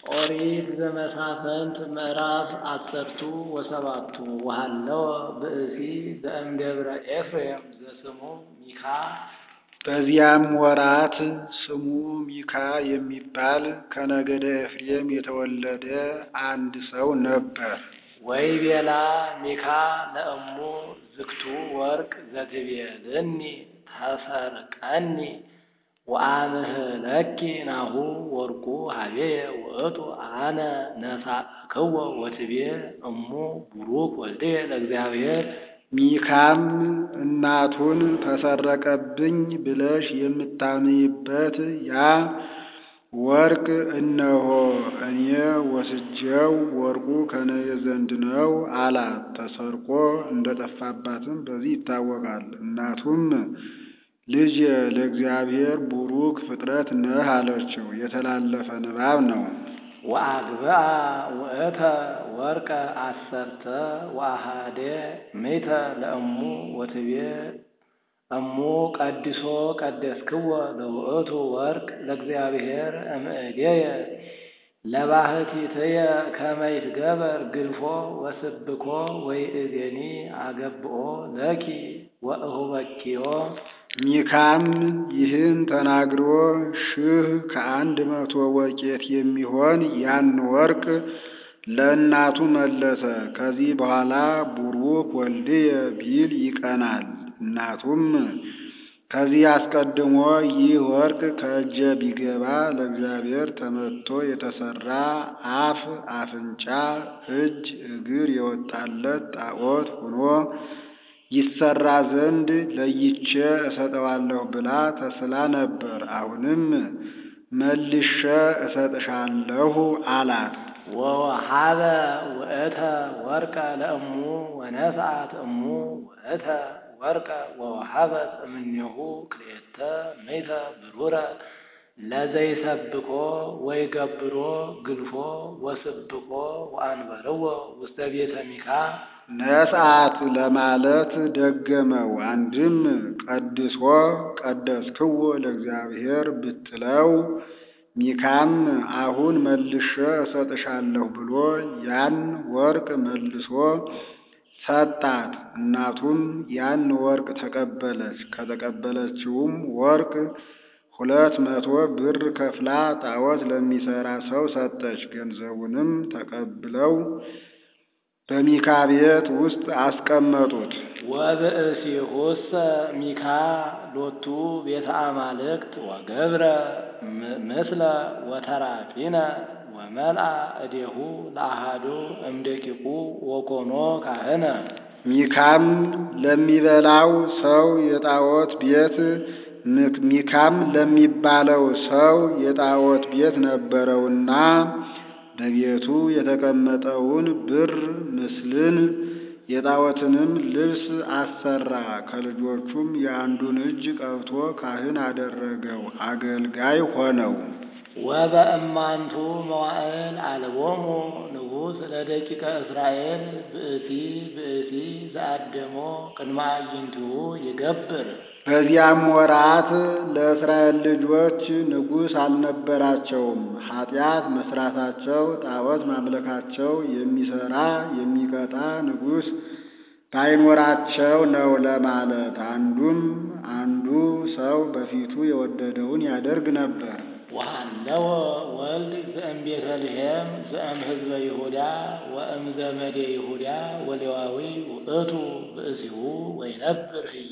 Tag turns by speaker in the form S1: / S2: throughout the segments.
S1: ኦሪት ዘመሳፍንት ምዕራፍ አሰርቱ ወሰባቱ ወሀለወ ብእሲ ዘእምደብረ ኤፍሬም ዘስሙ ሚካ።
S2: በዚያም ወራት ስሙ ሚካ የሚባል ከነገደ ኤፍሬም የተወለደ አንድ ሰው ነበር።
S1: ወይቤላ ሚካ ለእሙ ዝግቱ ወርቅ ዘትቤልኒ ተሰርቀኒ ወአምህለኪ ናሁ ወርቁ ሀቤየ ውእቱ አነ ነሳእክዎ ወትቤ እሙ ቡሩክ ወልድየ ለእግዚአብሔር።
S2: ሚካም እናቱን ተሰረቀብኝ ብለሽ የምታምይበት ያ ወርቅ እነሆ እኔ ወስጄው ወርቁ ከእኔ ዘንድ ነው አላት። ተሰርቆ እንደጠፋባትም በዚህ ይታወቃል። እናቱም ልጄ ለእግዚአብሔር ቡሩክ ፍጥረት ነህ አለችው። የተላለፈ ንባብ ነው።
S1: ወአግብአ ውእተ ወርቀ አሰርተ ወአሃደ ምእተ ለእሙ ወትቤ እሙ ቀድሶ ቀደስክዎ ለውእቱ ወርቅ ለእግዚአብሔር እምእዴየ ለባህቲትየ ከመ ይትገበር ግልፎ ወስብኮ ወይእዜኒ አገብኦ ለኪ ወእሁበኪዮ።
S2: ሚካም ይህን ተናግሮ ሺህ ከአንድ መቶ ወቄት የሚሆን ያን ወርቅ ለእናቱ መለሰ። ከዚህ በኋላ ቡሩክ ወልድየ ቢል ይቀናል። እናቱም ከዚህ አስቀድሞ ይህ ወርቅ ከእጄ ቢገባ ለእግዚአብሔር ተመትቶ የተሰራ አፍ፣ አፍንጫ፣ እጅ፣ እግር የወጣለት ጣዖት ሆኖ ይሰራ ዘንድ ለይቼ እሰጠዋለሁ ብላ ተስላ ነበር። አሁንም መልሼ እሰጥሻለሁ አላት።
S1: ወወሃበ ውእተ ወርቀ ለእሙ ወነስአት እሙ ውእተ ወርቀ ወወሃበት እምኔሁ ክልኤተ ምእተ ብሩረ ለዘይሰብኮ ወይገብሮ ግልፎ ወስብኮ ወአንበርዎ ውስተ ቤተ ሚካ።
S2: ነስአት ለማለት ደገመው። አንድም ቀድሶ ቀደስክዎ ለእግዚአብሔር ብትለው ሚካም አሁን መልሼ እሰጥሻለሁ ብሎ ያን ወርቅ መልሶ ሰጣት። እናቱም ያን ወርቅ ተቀበለች። ከተቀበለችውም ወርቅ ሁለት መቶ ብር ከፍላ ጣዖት ለሚሰራ ሰው ሰጠች። ገንዘቡንም ተቀብለው በሚካ ቤት ውስጥ አስቀመጡት።
S1: ወብእሲሁሰ ሚካ ሎቱ ቤተ አማልክት ወገብረ ምስለ ወተራፊነ ወመልአ እዴሁ ለአሃዱ እምደቂቁ ወኮኖ ካህነ።
S2: ሚካም ለሚበላው ሰው የጣዖት ቤት ሚካም ለሚባለው ሰው የጣዖት ቤት ነበረውና በቤቱ የተቀመጠውን ብር ምስልን የጣዖትንም ልብስ አሰራ። ከልጆቹም የአንዱን እጅ ቀብቶ ካህን አደረገው፣ አገልጋይ ሆነው።
S1: ወበእማንቱ መዋዕል አልቦሙ ንጉሥ ለደቂቀ እስራኤል ብእሲ ብእሲ ዘአደሞ ቅድመ አዕይንቲሁ ይገብር።
S2: በዚያም ወራት ለእስራኤል ልጆች ንጉሥ አልነበራቸውም። ኃጢአት መስራታቸው፣ ጣዖት ማምለካቸው የሚሰራ የሚቀጣ ንጉሥ ባይኖራቸው ነው ለማለት። አንዱም አንዱ ሰው በፊቱ የወደደውን ያደርግ ነበር።
S1: ወሃለወ ወልድ ዘእም ቤተልሔም ዘእም ህዝበ ይሁዳ ወእም ዘመዴ ይሁዳ ወሌዋዊ ውእቱ ብእሲሁ ወይነብር ህየ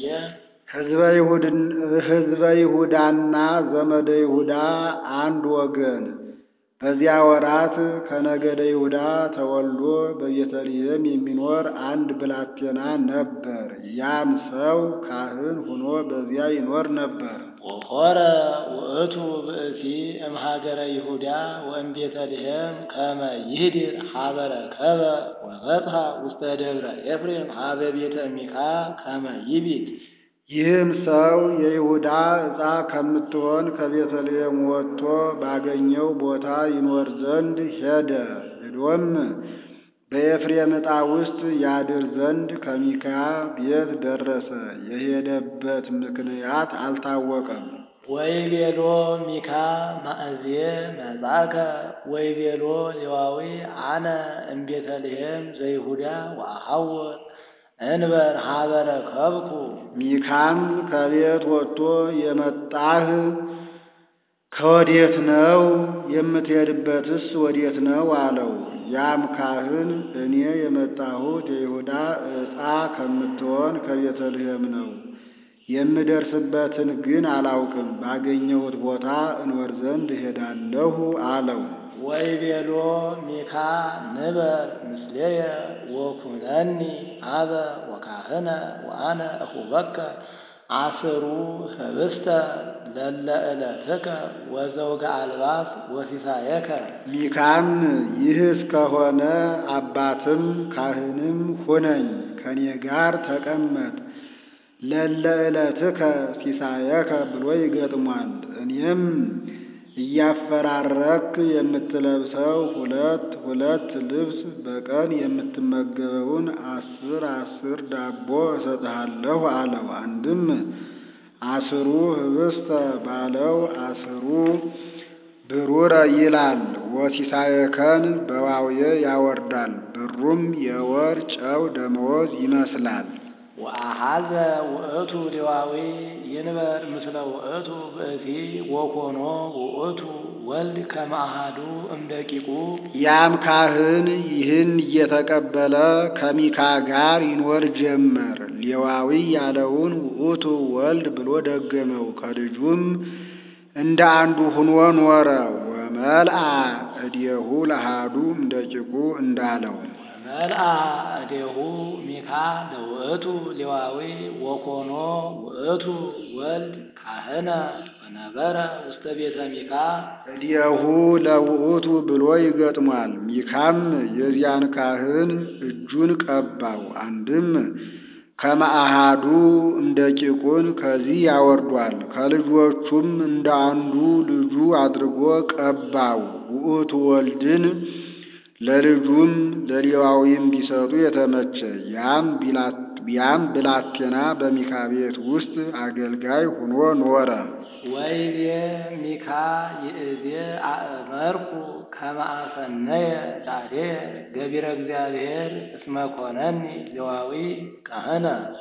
S2: ሕዝበ ይሁዳና ዘመደ ይሁዳ አንድ ወገን። በዚያ ወራት ከነገደ ይሁዳ ተወልዶ በቤተልሔም የሚኖር አንድ ብላቴና ነበር። ያም ሰው ካህን ሆኖ በዚያ ይኖር ነበር።
S1: ወሖረ ውእቱ ብእሲ እምሃገረ ይሁዳ ወእም ቤተልሔም ከመ ይህድር ሀበ ረከበ ወበጽሐ ውስተ ደብረ ኤፍሬም ሀበ ቤተ ሚካ ከመ ይቢት
S2: ይህም ሰው የይሁዳ ዕፃ ከምትሆን ከቤተልሔም ወጥቶ ባገኘው ቦታ ይኖር ዘንድ ሄደ። ሄዶም በኤፍሬም ዕጣ ውስጥ ያድር ዘንድ ከሚካ ቤት ደረሰ። የሄደበት ምክንያት አልታወቀም።
S1: ወይቤሎ ሚካ ማእዝየ መጻከ ወይቤሎ ሌዋዊ አነ እምቤተልሔም ዘይሁዳ ወአሐውር እንበር ሀበረ ከብኩ
S2: ሚካም ከቤት ወጥቶ የመጣህ ከወዴት ነው? የምትሄድበትስ ወዴት ነው? አለው። ያም ካህን እኔ የመጣሁት የይሁዳ ዕጣ ከምትሆን ከቤተልሔም ነው። የምደርስበትን ግን አላውቅም። ባገኘሁት ቦታ እንወር ዘንድ እሄዳለሁ አለው።
S1: ወይቤሎ ሚካ ንበር ምስሌየ ወኩነኒ አበ ወካህነ ወአነ እኹበከ አስሩ ህብስተ ለለ ዕለትከ ወዘውገ አልባስ ወሲሳየከ።
S2: ሚካም ይህ እስከሆነ አባትም ካህንም ሁነኝ፣ ከኔ ጋር ተቀመጥ፣ ለለ ዕለትከ ሲሳየከ ብሎ ይገጥሟል። እኔም እያፈራረክ የምትለብሰው ሁለት ሁለት ልብስ በቀን የምትመገበውን አስር አስር ዳቦ እሰጥሃለሁ አለው። አንድም አስሩ ህብስተ ባለው አስሩ ብሩረ ይላል። ወሲሳየከን በዋውየ ያወርዳል። ብሩም የወር ጨው ደመወዝ ይመስላል።
S1: ወአሐዘ ውእቱ ሌዋዊ ይንበር ምስለ ውእቱ ብእሲ ወኮኖ ውእቱ ወልድ ከመ አሐዱ እምደቂቁ።
S2: ያም ካህን ይህን እየተቀበለ ከሚካ ጋር ይኖር ጀመር። ሌዋዊ ያለውን ውእቱ ወልድ ብሎ ደገመው። ከልጁም እንደ አንዱ ሁኖ ኖረ። ወመልአ እዴሁ ለአሐዱ እምደቂቁ እንዳለው
S1: መልአ እዴሁ ሚካ ለውእቱ ሌዋዊ ወኮኖ ውእቱ ወልድ ካህነ ወነበረ ውስተ ቤተ ሚካ።
S2: እዴሁ ለውእቱ ብሎ ይገጥሟል። ሚካም የዚያን ካህን እጁን ቀባው። አንድም ከመአሃዱ እንደ ቂቁን ከዚህ ያወርዷል። ከልጆቹም እንደ አንዱ ልጁ አድርጎ ቀባው። ውእቱ ወልድን ለልጁም ለሌዋዊም ቢሰጡ የተመቸ ያም ያም ብላቴና በሚካ ቤት ውስጥ አገልጋይ ሁኖ ኖረ።
S1: ወይቤ ሚካ ይእዜ አእመርኩ ከመ አሰነየ ላዕሌየ ገቢረ እግዚአብሔር እስመ ኮነኒ ሌዋዊ ካህነ።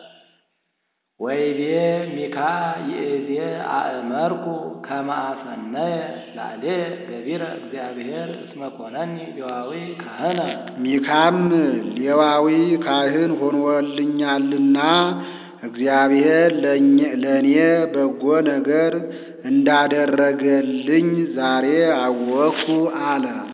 S1: ወይቤ ሚካ ይእዜ አእመርኩ ከመ አሰነየ ላዕሌየ ገቢረ እግዚአብሔር እስመ ኮነኒ ሌዋዊ ካህነ።
S2: ሚካም ሌዋዊ ካህን ሆኖልኛልና እግዚአብሔር ለእኔ በጎ ነገር እንዳደረገልኝ ዛሬ አወቅኩ አለ።